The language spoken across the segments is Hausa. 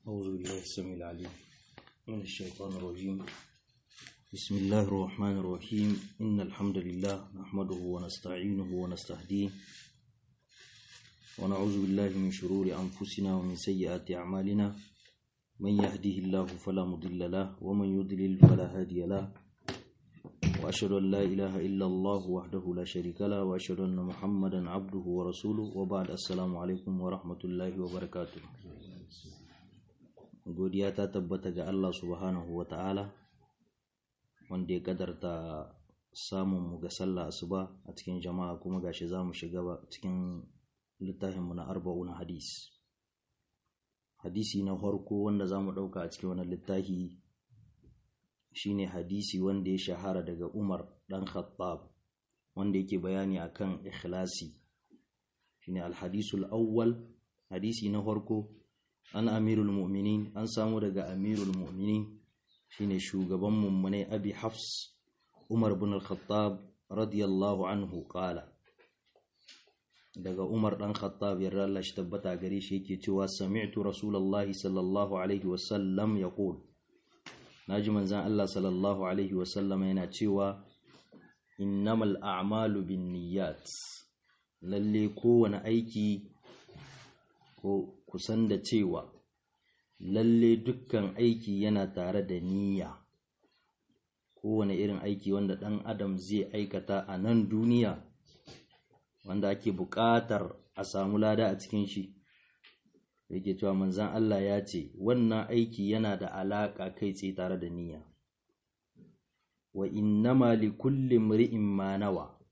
أعوذ بالله السميع العليم من الشيطان الرجيم بسم الله الرحمن الرحيم إن الحمد لله نحمده ونستعينه ونستهديه ونعوذ بالله من شرور أنفسنا ومن سيئات أعمالنا من يهده الله فلا مضل له ومن يضلل فلا هادي له وأشهد أن لا إله إلا الله وحده لا شريك له وأشهد أن محمدا عبده ورسوله وبعد السلام عليكم ورحمة الله وبركاته godiya ta tabbata ga Allah subhanahu wa ta'ala wanda ya kadarta samun mu ga sallah asuba a cikin jama'a kuma gashi za mu shiga cikin littafinmu na arba'un hadis hadisi na farko wanda za mu ɗauka a cikin wani littafi shine hadisi wanda ya shahara daga umar ɗan khattab wanda yake bayani akan ikhlasi shine alhadisul awwal hadisi na farko an amirul mu'minin an samu daga amirul mu'minin shine shugaban mummune abi hafs umar bin al-khattab radiyallahu anhu qala daga umar dan khattab yarda Allah shi tabbata gare shi yake cewa sami'tu rasulullahi sallallahu alaihi wasallam yaqul naji manzon Allah sallallahu alaihi wasallam yana cewa innamal a'malu binniyat lalle kowane aiki ko kusan da cewa lalle dukkan aiki yana tare da niyya kowane irin aiki wanda ɗan adam zai aikata a nan duniya wanda ake buƙatar a samu lada a cikin shi yake cewa manzan Allah ya ce wannan aiki yana da alaƙa kai tsaye tare da niyya wa innama li kulli mri'in ma nawa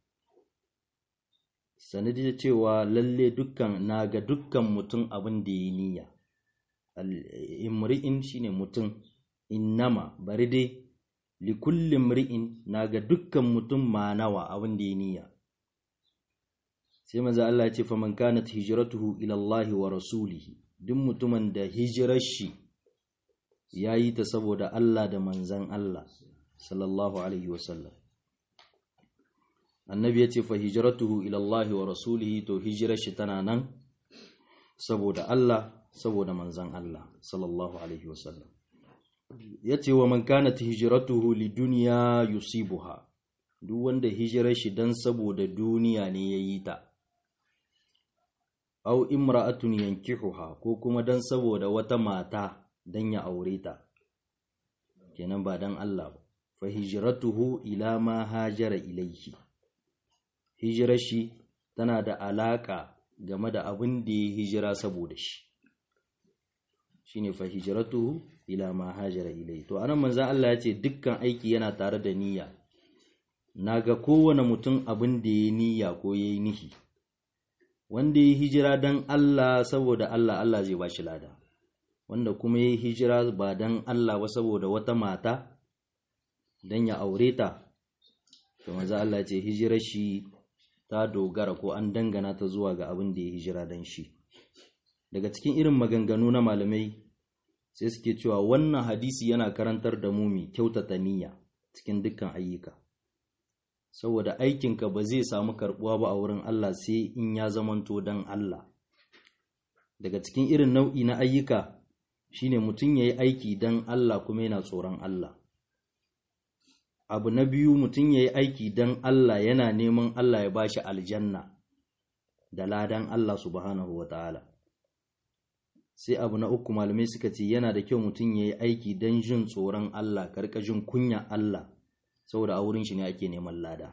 sanadi da cewa lalle dukkan na ga dukkan mutum abin da ya niyya imri'in shine mutum innama bari dai li kulli mri'in na ga dukkan mutum ma nawa abin da ya niyya sai maza Allah ya ce fa man kanat hijratuhu ila Allah wa rasulihi duk mutumin da hijirar shi yayi ta saboda Allah da manzan Allah sallallahu alaihi wasallam annabi ya ce fa hijratuhu ila Allah wa rasulihi to hijirar shi tana nan saboda Allah saboda manzan Allah sallallahu alaihi wasallam ya ce wa man kanat hijratuhu lidunya yusibuha duk wanda hijirar shi dan saboda duniya ne yayi ta aw imra'atun yankihuha ko kuma dan saboda wata mata dan ya aure ta kenan ba dan Allah ba fa hijratuhu ila ma hajara ilayhi hijirar shi tana da alaƙa game da abin da ya hijira saboda shi shine fa hijratuhu ila ma hajara ilai to anan manzon Allah ya ce dukkan aiki yana tare da niyya naga kowane mutum abin da ya niyya ko yayi nihi wanda ya hijira dan Allah saboda Allah Allah zai bashi lada wanda kuma ya hijira ba dan Allah ba saboda wata mata dan ya aure ta to manzon Allah ya ce hijirar shi ta dogara ko an dangana ta zuwa ga abin da ya hijira dan shi daga cikin irin maganganu na malamai sai suke cewa wannan hadisi yana karantar da mu mai kyautata niyya cikin dukkan ayyuka saboda aikinka ba zai samu karbuwa ba a wurin Allah sai in ya zamanto dan Allah daga cikin irin nau'i na ayyuka shine mutum yayi aiki dan Allah kuma yana tsoron Allah abu na biyu mutum ya yi aiki don Allah yana neman Allah ya bashi aljanna da ladan Allah subhanahu wa ta'ala sai abu na uku malamai suka ce yana da kyau mutum ya yi aiki don jin tsoron Allah karkashin kunya Allah saboda a wurin shi ne ake neman lada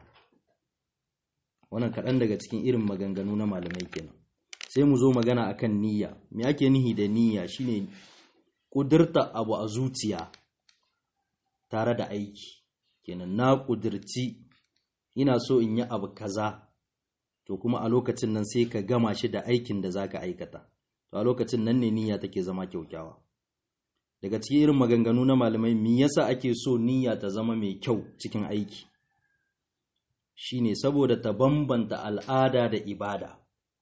wannan kaɗan daga cikin irin maganganu na malamai kenan sai mu zo magana akan niyya me ake nihi da niyya shine ƙudurta abu a zuciya tare da aiki kenan na ƙudirci ina so in yi abu kaza to kuma a lokacin nan sai ka gama shi da aikin da zaka aikata to a lokacin nan ne niyya take zama kyaukyawa daga cikin irin maganganu na malamai me yasa ake so niyya ta zama mai kyau cikin aiki shine saboda ta bambanta al'ada da ibada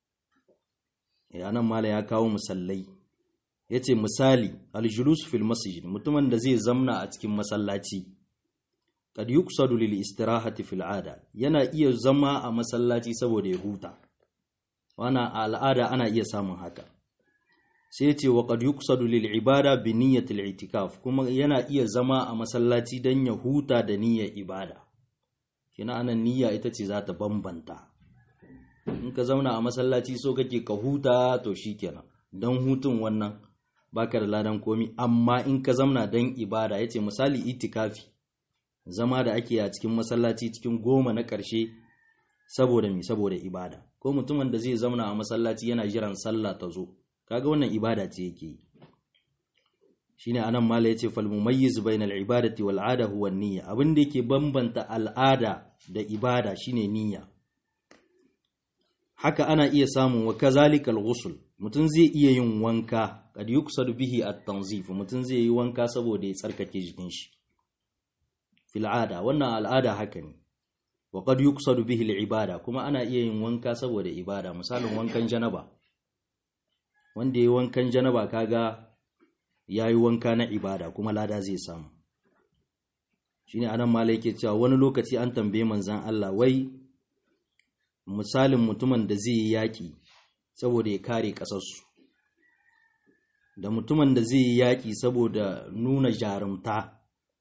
nan mala ya kawo misallai yace misali aljulus fil masjid mutumin da zai zamna a cikin masallaci kad yuqsadu lil istirahati fil ada yana iya zama a masallaci saboda ya huta wana al'ada ana iya samun haka sai ce wa qad yuqsadu lil ibada bi niyyati al itikaf kuma yana iya zama a masallaci dan ya huta da niyyar ibada kina anan niyya ita ce za ta bambanta in ka zauna a masallaci so kake ka huta to shikenan dan hutun wannan baka da ladan komi amma in ka zauna dan ibada yace misali itikafi zama da ake a cikin masallaci cikin goma na ƙarshe saboda mi saboda ibada ko mutumin da zai zauna a masallaci yana jiran sallah ta zo kaga wannan ibada ce yake yi shine anan mala yace fal mumayyiz bainal ibadati wal ada huwa niyya abin da yake bambanta al'ada da ibada shine niyya haka ana iya samun wa kazalika al-ghusl mutum zai iya yin wanka kad yuksadu bihi at-tanzif mutum zai yi wanka saboda ya tsarkake jikin shi fil ada wannan al'ada haka ne wa qad yuksadu bihi al-ibada kuma ana iya yin wanka saboda ibada misalin wankan janaba wanda yayi wankan janaba kaga yayi wanka na ibada kuma lada zai samu shine anan malai yake cewa wani lokaci an tambaye manzon Allah wai misalin mutumin da zai yi yaki saboda ya kare kasarsu da mutumin da zai yi yaki saboda nuna jarumta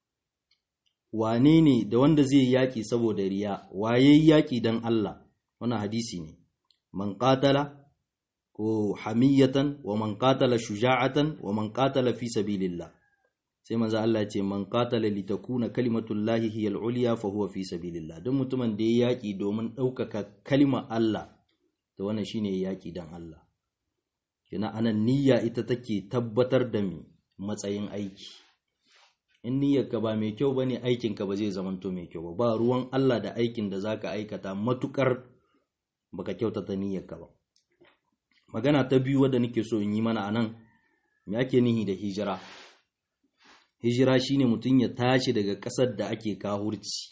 wane ne da wanda zai yi yaƙi saboda riya waye yi yaƙi don Allah wannan hadisi ne man qatala ko hamiyatan wa man qatala shuja'atan wa man qatala fi sabilillah sai manzo Allah ya ce man qatala li takuna kalimatullahi hiya al-ulya fa huwa fi sabilillah duk mutumin da ya yaƙi domin ɗaukaka kalmar Allah to wannan shine yaƙi don Allah kina anan niyya ita take tabbatar da mi matsayin aiki in niyyarka ba mai kyau bane aikinka ba zai zamanto mai kyau ba ba ruwan Allah da aikin da zaka aikata matukar baka kyautata niyyarka ba magana ta biyu wadda nake so in yi mana anan me ake nihi da hijira hijira shine mutum ya tashi daga ƙasar da ake kahurci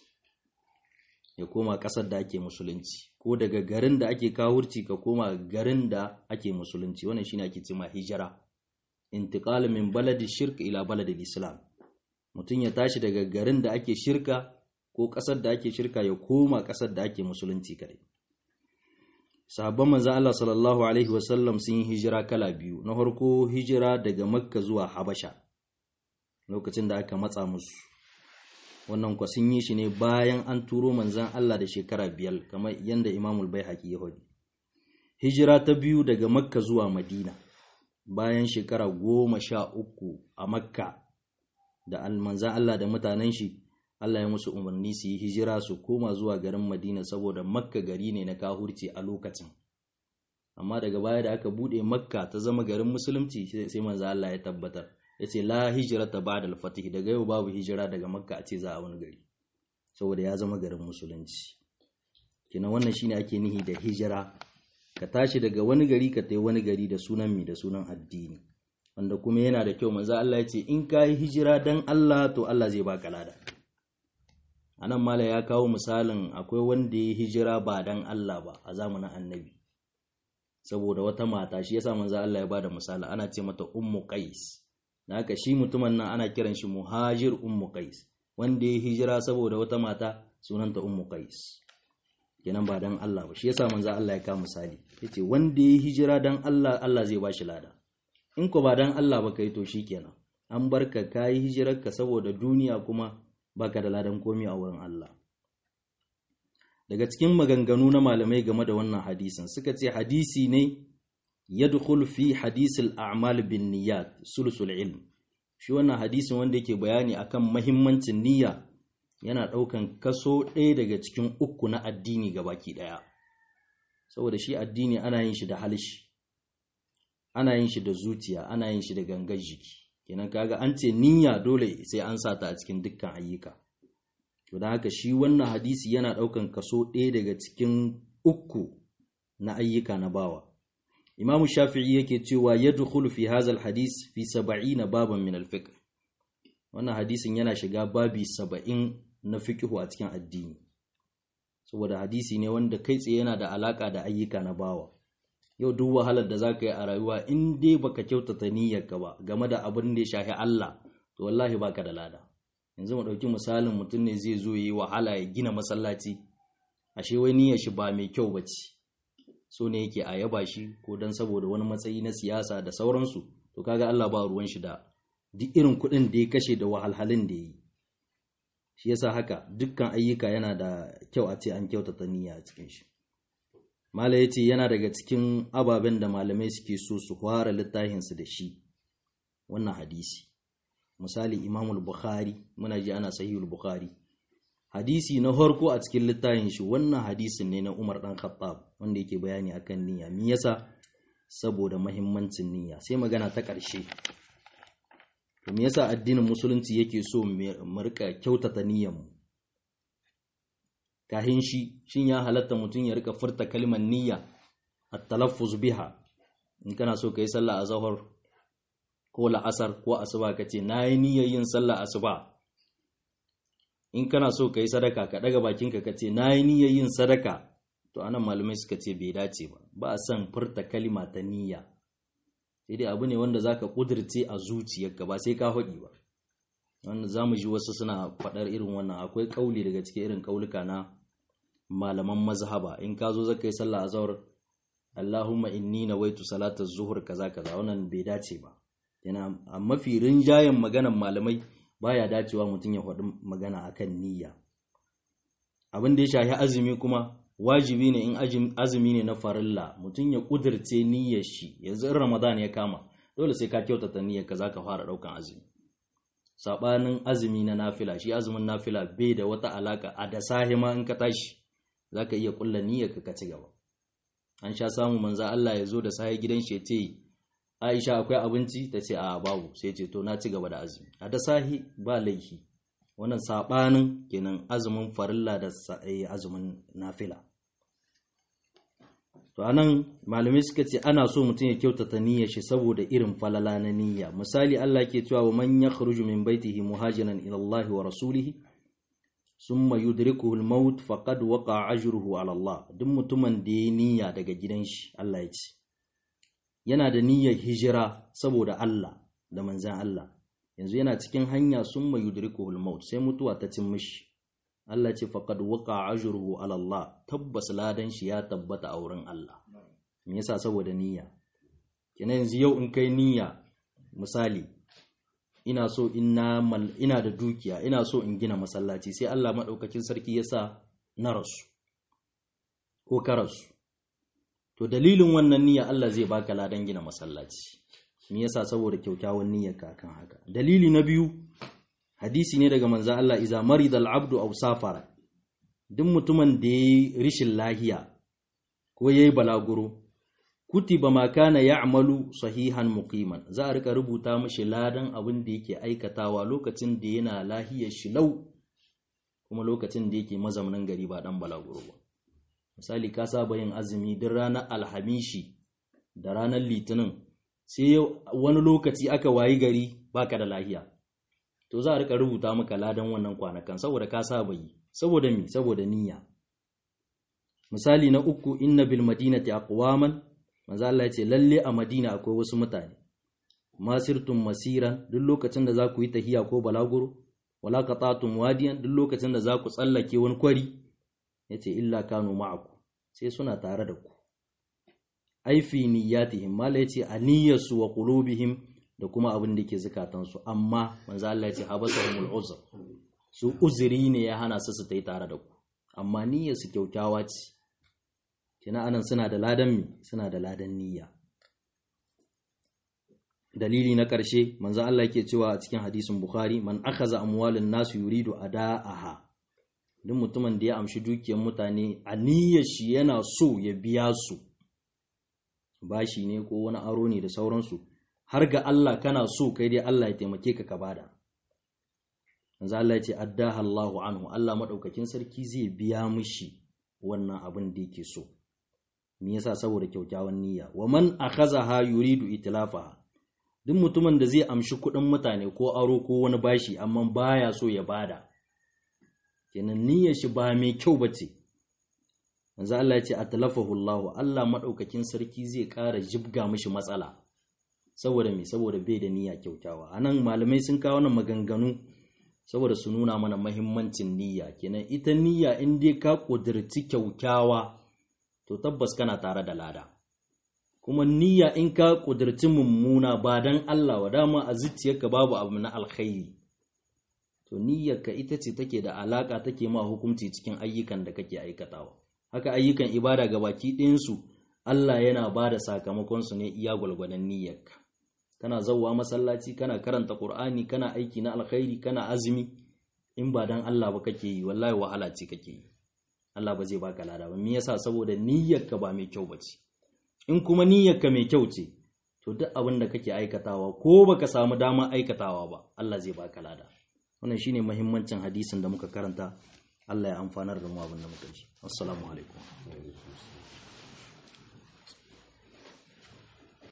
ya koma ƙasar da ake musulunci ko daga garin da ake kahurci ka koma garin da ake musulunci wannan shine ake cewa hijira intiqal min baladi shirk ila baladi islam mutum ya tashi daga garin da ake shirka ko ƙasar da ake shirka ya koma ƙasar da ake musulunci kare sahabban manzo Allah sallallahu alaihi wasallam sun yi hijira kala biyu na farko hijira daga makka zuwa habasha lokacin da aka matsa musu wannan kwa sun yi shi ne bayan an turo manzan Allah da shekara biyar kamar yadda imamul bai haƙi ya hudu hijira ta biyu daga makka zuwa madina bayan shekara goma sha uku a makka da manzan Allah da mutanen shi Allah ya musu umarni su yi hijira su koma zuwa garin Madina saboda Makka gari ne na kahurci a lokacin amma daga baya da aka bude Makka ta zama garin musulunci sai manzan Allah ya tabbatar ya ce la hijira ta ba da alfatih daga yau babu hijira daga Makka a ce za a wani gari saboda ya zama garin musulunci kina wannan shine ake nihi da hijira ka tashi daga wani gari ka tai wani gari da sunan mi da sunan addini wanda kuma yana da kyau manzo Allah ya ce in ka yi hijira dan Allah to Allah zai baka lada anan mala ya kawo misalin akwai wanda ya hijira ba dan Allah ba a zamanin annabi saboda wata mata shi yasa manzo Allah ya bada misali ana ce mata ummu qais da haka shi mutumin nan ana kiran shi muhajir ummu qais wanda ya hijira saboda wata mata sunanta ummu qais kenan ba dan Allah ba shi yasa manzo Allah ya kawo misali yace wanda ya hijira dan Allah Allah zai bashi lada in ko ba dan Allah ba kai to shikenan an barka kayi hijirarka saboda duniya kuma baka da ladan komi a wurin Allah daga cikin maganganu na malamai game da wannan hadisin suka ce hadisi ne yadkhul fi hadisil a'mal bin niyyat sulsul ilm shi wannan hadisin wanda yake bayani akan mahimmancin niyya yana daukan kaso ɗaya daga cikin uku na addini gabaki ɗaya saboda shi addini ana yin shi da halishi ana yin shi da zuciya ana yin shi da gangar jiki kenan kaga an ce niyya dole sai an sa ta a cikin dukkan ayyuka to da haka shi wannan hadisi yana daukan kaso ɗaya daga cikin uku na ayyuka na bawa imamu shafi'i yake cewa yadkhulu fi hadha hadis fi 70 baban min al-fiqh wannan hadisin yana shiga babi 70 na fiqhu a cikin addini saboda hadisi ne wanda kai tsaye yana da alaka da ayyuka na bawa yau duk wahalar da zaka yi a rayuwa in dai baka kyautata niyyarka ba game da abin da ya shafi Allah to wallahi baka da lada yanzu mu dauki misalin mutum ne zai zo yi wahala ya gina masallaci ashe wai niyyar shi ba mai kyau bace so ne yake a yaba shi ko dan saboda wani matsayi na siyasa da sauransu to kaga Allah ba ruwan shi da duk irin kuɗin da ya kashe da wahalhalun da ya yi shi yasa haka dukkan ayyuka yana da kyau a ce an kyautata niyya a cikin shi mala ya ce yana daga cikin ababen da malamai suke so su fara littafinsu da shi wannan hadisi misali imamul bukhari muna ji ana sahihul bukhari hadisi na farko a cikin littafin shi wannan hadisin ne na umar dan khattab wanda yake bayani akan niyya me yasa saboda mahimmancin niyya sai magana ta ƙarshe to me yasa addinin musulunci yake so mu rika kyautata niyyar mu kahin shi shin ya halatta mutum ya rika furta kalmar niyya at-talaffuz biha in kana so kai sallah a zahar ko la'asar ko asuba kace nayi niyyar yin sallah asuba in kana so kai sadaka ka daga bakinka kace nayi niyyar yin sadaka to anan malamai suka ce bai dace ba ba a son furta kalma ta niyya sai dai abu ne wanda zaka kudirce a zuciyarka ba sai ka faɗi ba wanda zamu ji wasu suna faɗar irin wannan akwai kauli daga cikin irin kaulika na malaman mazhaba in ka zo zaka yi sallah azhar Allahumma inni nawaitu salata zuhur kaza kaza wannan bai dace ba yana a mafi rinjayen maganan malamai baya dacewa mutum ya faɗi magana akan niyya abin da ya shafi azumi kuma wajibi ne in azumi ne na farilla mutum ya kudirce niyyar shi yanzu in ramadan ya kama dole sai ka kyautata niyyar ka zaka fara daukan azumi sabanin azumi na nafila shi azumin nafila bai da wata alaka a da sahi ma in ka tashi zaka iya kulla niyyar ka ka ci gaba an sha samu manzo Allah ya zo da sahi gidan shi ya ce Aisha akwai abinci ta ce a babu sai ce to na ci gaba da azumi a da sahi ba laifi wannan sabanin kenan azumin farilla da azumin nafila to anan malamai suka ce ana so mutum ya kyautata niyyar shi saboda irin falala na niyya misali Allah ke cewa wa man yakhruju min baitihi muhajiran ila Allah wa rasulihi summa yudrikuhu al-maut faqad waqa'a ajruhu ala Allah duk mutumin da ya niyya daga gidan shi Allah ya ce yana da niyyar hijira saboda Allah da manzan Allah yanzu yana cikin hanya summa yudrikuhu al-maut sai mutuwa ta cin mishi Allah ce faqad waqa ajruhu ala Allah tabbas ladan shi ya tabbata a wurin Allah me yasa saboda niyya kenan yanzu yau in kai niyya misali ina so ina ina da dukiya ina so in gina masallaci sai Allah madaukakin sarki yasa na rasu ko ka rasu to dalilin wannan niyya Allah zai baka ladan gina masallaci me yasa saboda kyaukyawan niyyarka kan haka dalili na biyu hadisi ne daga manzan Allah iza marida al'abdu aw safara duk mutumin da yayi rishin lahiya ko yayi balaguro kutiba ma kana ya'malu sahihan muqiman za a rika rubuta mishi ladan abin da yake aikatawa lokacin da yana lahiyar shi lau kuma lokacin da yake mazaunin gari ba dan balaguro ba misali ka saba yin azumi duk ranar alhamishi da ranar litinin sai wani lokaci aka wayi gari baka da lahiya to za a rika rubuta maka ladan wannan kwanakan saboda ka saba yi saboda mi saboda niyya misali na uku inna bil madinati aqwaman manzo Allah ya ce lalle a Madina akwai wasu mutane masirtum masiran duk lokacin da za ku yi tahiya ko balaguro wala qatatum wadiyan duk lokacin da za ku tsallake wani kwari yace illa kanu ma'aku sai suna tare da ku ai fi niyyatihim mala yace a niyyarsu wa qulubihim da kuma abin da ke zukatansu amma manzo Allah ya ce habasahumul uzr su uzuri ne ya hana su su tai tare da ku amma niyyar su kyaukyawa ce kina anan suna da ladan mi suna da ladan niyya dalili na ƙarshe manzo Allah yake cewa a cikin hadisin Bukhari man akhaza amwalin nasu yuridu ada'aha duk mutumin da ya amshi dukiyar mutane a niyyar shi yana so ya biya su bashi ne ko wani aro ne da sauransu har ga Allah kana so kai dai Allah ya taimake ka ka bada manzo Allah ya ce addaha Allahu anhu Allah madaukakin sarki zai biya mishi wannan abin da yake so me yasa saboda kyaukyawan niyya wa man akhazaha yuridu itlafaha duk mutumin da zai amshi kuɗin mutane ko aro ko wani bashi amma baya so ya bada kenan niyyar shi ba mai kyau bace manzo Allah ya ce atlafahu Allah Allah madaukakin sarki zai ƙara jibga mishi matsala saboda me saboda bai da niyya kyautawa anan malamai sun kawo wannan maganganu saboda su nuna mana mahimmancin niyya kenan ita niyya in dai ka kudirci kyaukyawa to tabbas kana tare da lada kuma niyya in ka kudirci mummuna ba dan Allah wa dama a zuciyarka babu abu na alkhairi to niyyarka ita ce take da alaka take ma hukunci cikin ayyukan da kake aikatawa haka ayyukan ibada ga baki ɗayansu Allah yana ba da sakamakonsu ne iya gwalgwadon niyyarka kana zauwa masallaci kana karanta Qur'ani kana aiki na alkhairi kana azumi in ba dan Allah ba kake yi wallahi wahala ce kake yi Allah ba zai baka lada ba me yasa saboda niyyarka ba mai kyau bace in kuma niyyarka mai kyau ce to duk abin da kake aikatawa ko baka samu dama aikatawa ba Allah zai baka lada wannan shine muhimmancin hadisin da muka karanta Allah ya amfanar da mu abin da muka ji assalamu alaikum